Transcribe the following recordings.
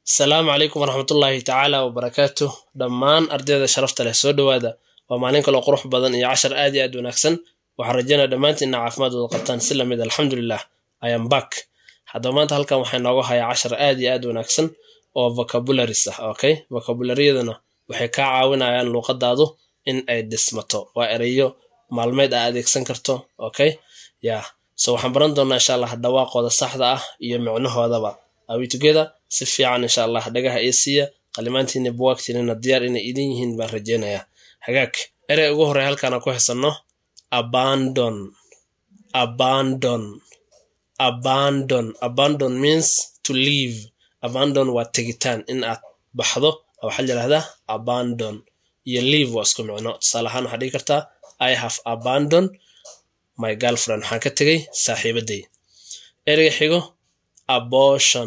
asalaamu calaykum waraxmatullaahi tacaala wabarakaatu dhammaan ardayda sharafta leh soo dhowaada waa maalin kaloo qurux badan iyo cashar aad iyo aad wanaagsan waxaan rajaynaya dhammaantiinna caafimaad wada qabtaan si lamid alxamdulilah ayam bak haddaba maanta halkan waxaa nooga hayaa cashar aad iyo aad wanaagsan oo vocabularies ah okay vocabularyadana waxay kaa caawinayaan luuqadaadu in ay dhismato waa ereyo maalmeed aa adeegsan karto okay ya so waxaan baran doonaa insha allah dhawaaqooda saxda ah iyo micnahoodaba awi together si fiican insha allah dhagaha ii siiya qalimaantiina buwaagtiinana diyaar inay idin yihiin baan rajeynayaa hagaag erey ugu horey halkaana ku hesanno abandon abandon abandon abandon means to leave abandon waa tegitaan in aad baxdo waxaa yidhahdaa abandon iyo leave waa isku micno tusaale ahaan waxaa dhigi kartaa i have abandon my girlfriend waxaan ka tegay saaxiibaday ereyga xigo abortion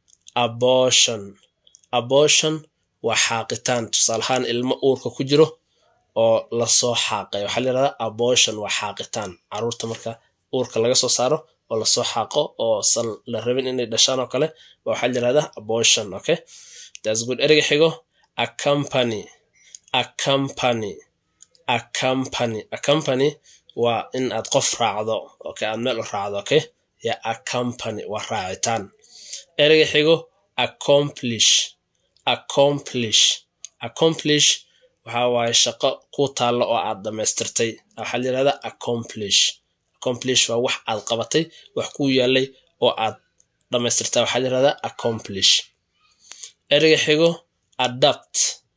abortion abortion waa xaaqitaan tusaale ahaan ilmo uurka ku jiro oo lasoo xaaqay waxaa layihahdaa abortion waa xaaqitaan caruurta marka uurka laga soo saaro oo lasoo xaaqo oo san la rabin inay dhashaan oo kale waxaa layihahdaa abortion okay that's good ereyga xigo a company a company a company a company waa in aad qof raacdo okay aad meel u raacdo okay ya a company waa raacitaan ereyga xigo accomplish accomplish accomplish waxa waaye shaqo ku taallo oo aad dhammaystirtay waxaa la yihahdaa accomplish accomplish waa wax aad qabatay wax ku yaalay oo aad dhammaystirtaa waxaa la yihahdaa accomplish ereyga xigo adapt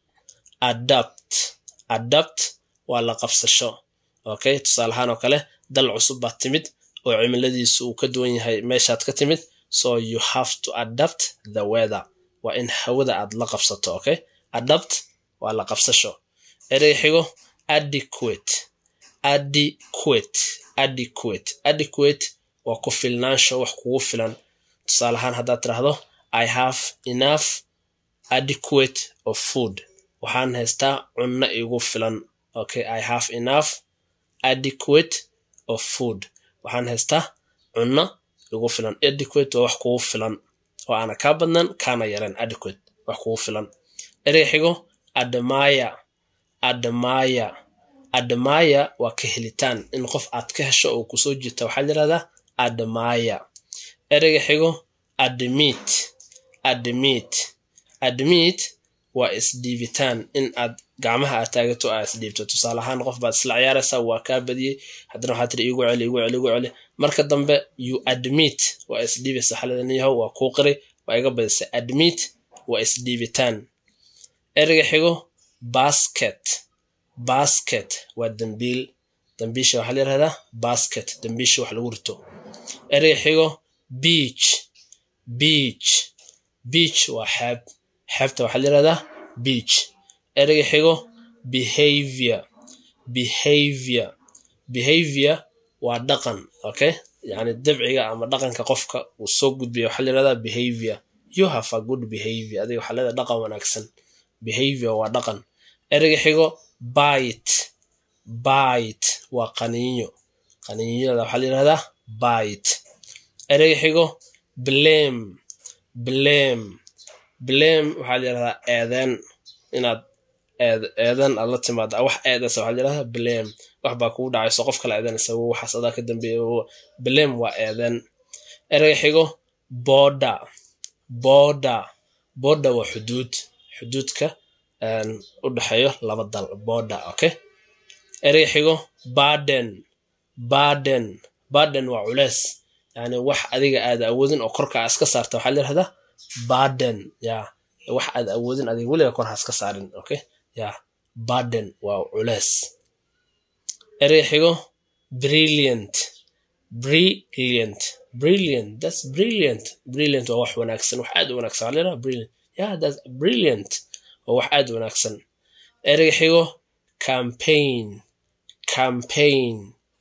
adapt adapt waa la qabsasho okay tusaale ahaan oo kale dal cusub baad timid oo cimiladiisu uu ka duwan yahay meeshaad ka timid so you have to adapt the weather waa in hawada aad la qabsato okay adapt waa la qabsasho ereyga xigo adequate adequate adequate adequate waa ku filnaansho wax kugu filan tusaale ahaan haddaad tiraahdo i have enough adequate of food waxaan haystaa cunno igu filan okay i have enough adequate of food waxaan haystaa cunno igu filan adequate waa wax kugu filan oo aana kaa badnan kaana yareen adequate wax kugu filan ereyga xigo admaya admaya admaya waa ka helitaan in qof aad ka hesho oo kusoo jirta waxaa layihahdaa admaya ereyga xigo admit admit admit waa isdhiibitaan in aad gacmaha aad taagato aa isdhiibto tusaale ahaan qof baad isla ciyaaraysaa waa kaa badiyey haddana waxaa tiri igu celi igu celi igu celi marka dambe you admit waa isdhiibaysa xaladaniyahow waa kuu qiray waa iga badisay admit waa isdhiibitaan ereyga xigo basket basket waa dambiil dambiisha waxaa layihahdaa basket dambiisha wax lagu rito ereyga xigo beach beach beach waa xeeb xeebta waxaa layihahdaa beach ereyga xigo behavior behavior behavior waa dhaqan okay yani dabciga ama dhaqanka qofka uu soo gudbiya waxaa layihahdaa behavior you have a good behavior adiga waxaa leedahay dhaqan wanaagsan behavior waa dhaqan ereyga xigo bite bite waa qaniinyo qaniinyada waxaa layihahdaa bite ereyga xigo blame blame blame waxaa layihahdaa eedeen inaad eedan aad la timaada wax eedaysa waxaa layihahdaa blame wax baa kugu dhacayso qof kala eedanaysa wo waxaas adaa ka dambeeya blame waa eedeen ereyga xigo border border border waa xuduud xuduudka u dhexeeyo laba dal border okay ereyga xigo barden barden barden waa culeys yani wax adiga aada awoodin oo korka aa iska saarta waxaa layihahdaa barden ya wax aad awoodin adiga weliga kor ha iska saarin okay ya barden waa culeys ereyga xigo brilliant brilliant brilliant that's brilliant brilliant waa wax wanaagsan wax aad u wanaagsan waxaa layihahdaa brilliant yeah that's brilliant waa wax aad u wanaagsan ereyga xigo campaign campaign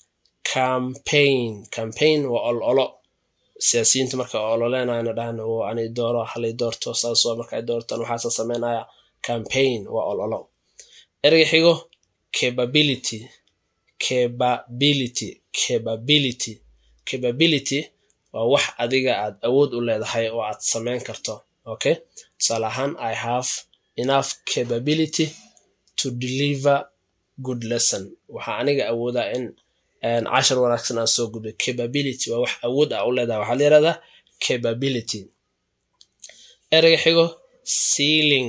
campaign campaign waa ololo siyaasiyiinta marka ololeynayana dhahan anay dooro halay doorto saasoo markay doortaan waxaasa sameynaya campaign waa ololo ereyga xigo capability capability capability capability waa wax adiga aad awood u leedahay oo aad sameyn karto okay tusaale ahaan i have enough capability to deliver good lesson waxaa aniga awoodaa in cashar wanaagsan aan soo gudbay capability waa wax awood ah u leedahay waxaa la yihahdaa capability ereyga xigo sealing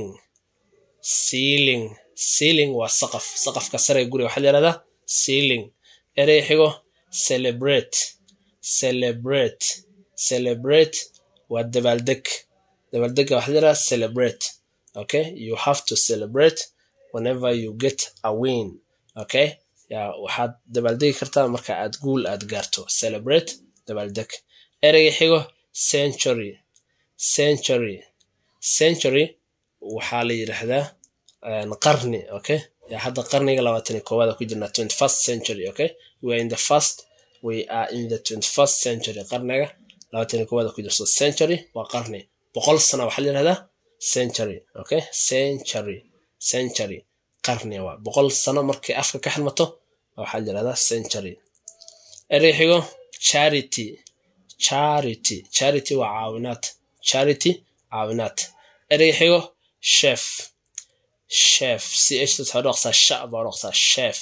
sealing sealing waa saqaf saqafka sare guriga waxaa la yihahdaa sealing ereyga xigo celebrate celebrate celebrate waa dabaaldeg dabaaldega waxaa la yihahdaa celebrate okay you have to celebrate whenever you get a win okay ya waxaad dabaaldegi kartaa marka aad guul aad gaarto celebrate dabaaldeg ereyga xigo century century century waxaa la yidhaahdaa qarni okay ya hadda qarniga labaatan iyo koowaad ku jirnaa twenty first century okay we are in the first we are in the twenty first century qarniga labaatan iyo koowaad ku jirto century waa qarni boqol sano waxaa la yidhahdaa century okay century century qarni waa boqol sano markay afka ka xirmato waxaa la yidhahdaa century erey xigo charity charity charity waa caawinaad charity caawinaad erey xigo chef chef c h waxaa dhaqsaa sha baa dhaqsaa chef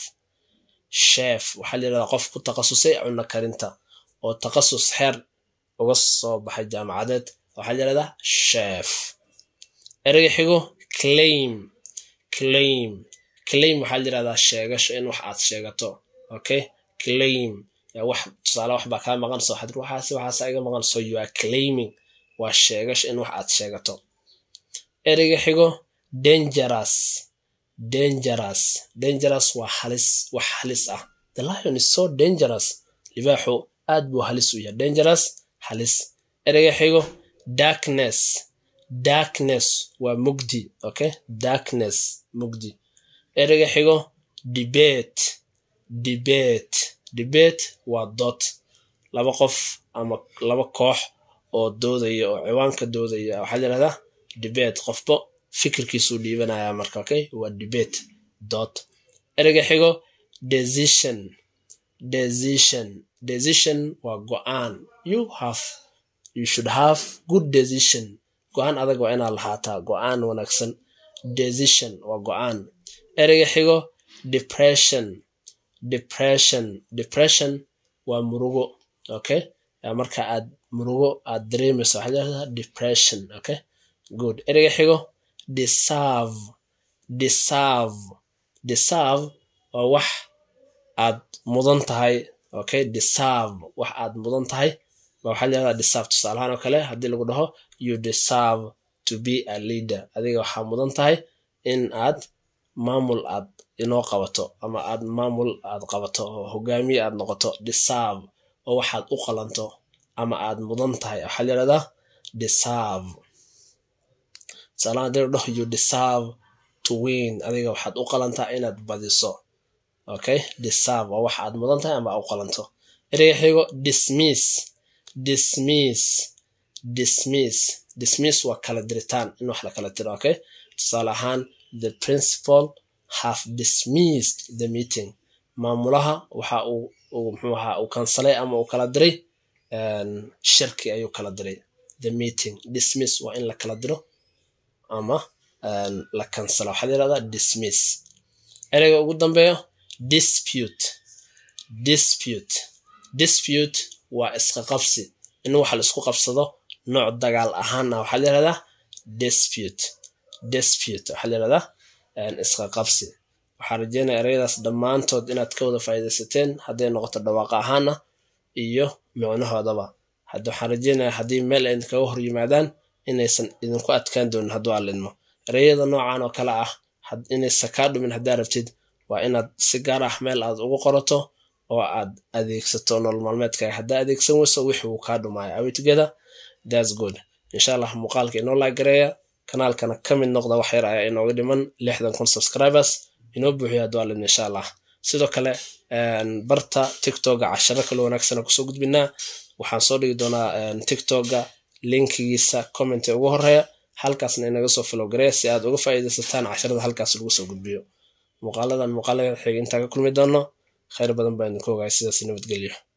chef waxaa la yidhahdaa qof ku takhasusay cunno karinta oo takhasus xeer uga soo baxay jaamacadeed waxaa la yidhahdaa chef ereyga xigo claim claim claim waxaa la yidhahdaa sheegasho in wax aad sheegato okay claim wax tusaale wax baa kaa maqan soo xadir waxaas waxaasa iga maqan so you are claiming waa sheegasho in wax aad sheegato ereyga xigo dangerous dangerous dangerous waa halis wax halis ah the lion is so dangerous libaaxu aad buu halis u yahay dangerous halis ereyga xigo darkness darkness waa mugdi okay darkness mugdi ereyga xigo debate debate debate waa dood laba qof ama laba koox oo doodaya oo ciwaanka doodaya waxaa la yihahdaa debate qofba fikirkiisuu dhiibanaya marka okay waa debate dood ereyga xigo decision decision decision waa go-aan you have you should have good decision go-aan adag waa inaad lahaataa go-aan wanaagsan decision waa go-aan ereyga xigo depression depression depression waa murugo okay marka aad murugo aad dareemayso waxaa layihahdaa depression okay good ereyga xigo deserve deserve deserve waa wax aad mudan tahay okay deserve wax aad mudan tahay ba waxaa layihahdaa deserve tusaalahaan oo kale haddii lagu dhaho you deserve to be a leader adiga waxaa mudan tahay in aad maamul aad inoo qabato ama aad maamul aad qabato oo hogaamiye aad noqoto deserve oo waxaad u qalanto ama aad mudan tahay waxaa layihahdaa deserve tusaalahaan haddii la dhaho you deserve to win adiga waxaad u qalantaa inaad badiso okay deserve waa wax aad mudan tahay ama aad u qalanto ereyga xigo dismiss dismiss dismiss dismiss waa kala diritaan in wax la kala diro okay tusaale ahaan the principal have dismissed the meeting maamulaha waxa uu muxuu ahaa uu kansalay ama uu kala diray shirki ayuu kala diray the meeting dismiss waa in la kala diro ama la kansala waxaa la yihahdaa dismiss ereyga ugu dambeeyo dispute dispute dispute waa iska qabsi in wax la isku qabsado nooc dagaal ahaana waxaa la yihahdaa dispute dispute waxaa la yihahdaa iska qabsi waxaa rajeynaya ereyadaas dhammaantood inaad ka wada faa'iidaysateen hadday noqoto dhawaaqa ahaana iyo micnahoodaba hadda waxaan rajeynaya haddii meel ay idinkaga hor yimaadaan inaysan idinku adkaan doonin hadduu allidmo ereyada noocan oo kale ah inaysan kaa dhumin haddaa rabtid waa inaad si gaar ah meel aad ugu qorato oo aad adeegsato nolol maalmeedkaaga haddaa adeegsan weyso wixii uu kaa dhumaayo awi together thats good insha allah muuqaalka inoo laagareeya kanaalkana ka mid noqda wax yar ayaa inooga dhiman lixdan kun subscribers inoo buuxiyo hadduu allidmo insha allah sidoo kale barta tiktoka casharo kale wanaagsana kusoo gudbinaa waxaan soo dhigi doonaa tiktoka linkigiisa commenta ugu horeeya halkaasna inaga soo filowgareya si aad uga faa'iidaysataan casharada halkaas lagu soo gudbiyo muuqaaladan muuqaalada xiga intaa ka kulmi doono khayr badan baa idinku ogahay sidaas nabadgelyo